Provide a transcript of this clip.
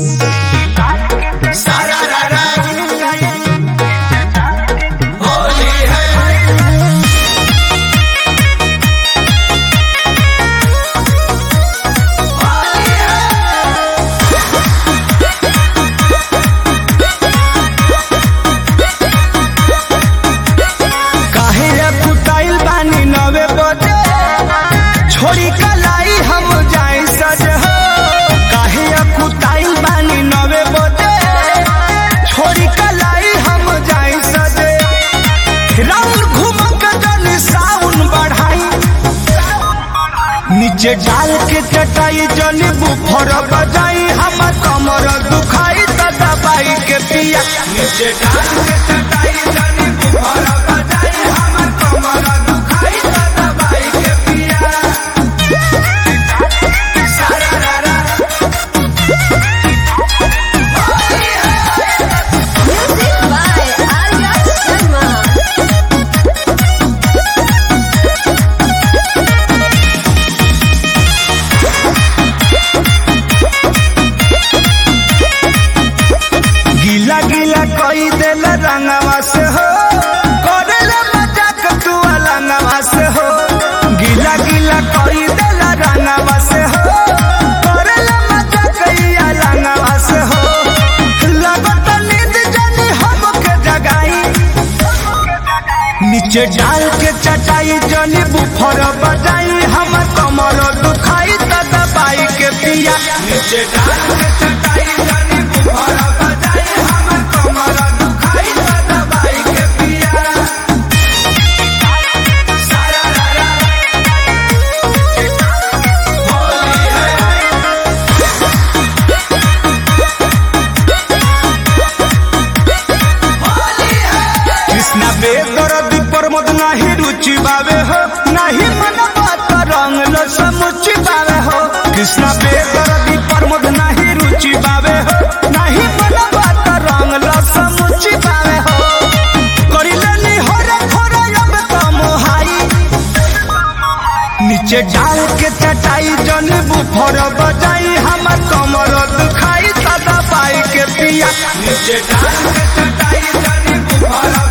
काहे कुटाइल बानी नवे बजे छोड़ी कलाई हम जाए सज हो काहे कुटाइल बानी नवे बजे छोड़ी कलाई हम जाए सजे राउंड घूम के जन साउन बढ़ाई नीचे डाल के चटाई जन बुफर बजाई हम कमर दुखाई त दबाई के पिया नीचे डाल के चटाई जन बुफर बजाई हम कमर दुखाई त दबाई के पिया सारा रा रा Music by Arya Sharma. गीला गीला कोई दिल रंगवा से हो करेला मजाक तू अलंगवा से हो गीला गीला कोई दिल रंगवा से हो करेला मजाक ई अलंगवा से हो लगत नींद जानी हमके जगाई नीचे डाल के चटाई जनी बुफर बजाई हम कमर दुखाई त दबाई के पिया नीचे डाल के चटाई जनी बुफर बजाई हम कमर दुखाई त दबाई के पिया सारा रा रा कृष्णा बेदरदी प्रमोद नाही रुचि बावे हो नाही मन बात रंग लो समुचि बावे हो कृष्णा बेदरदी प्रमोद नाही रुचि बावे हो नाही मन बात रंग लो समुचि बावे हो करिले नी होरे खोरे अब तो मोहाई नीचे डाल के चटाई जन बुफर बजाई हमर कमर दुखाई त दबाई के पिया नीचे डाल के चटाई जन बुफर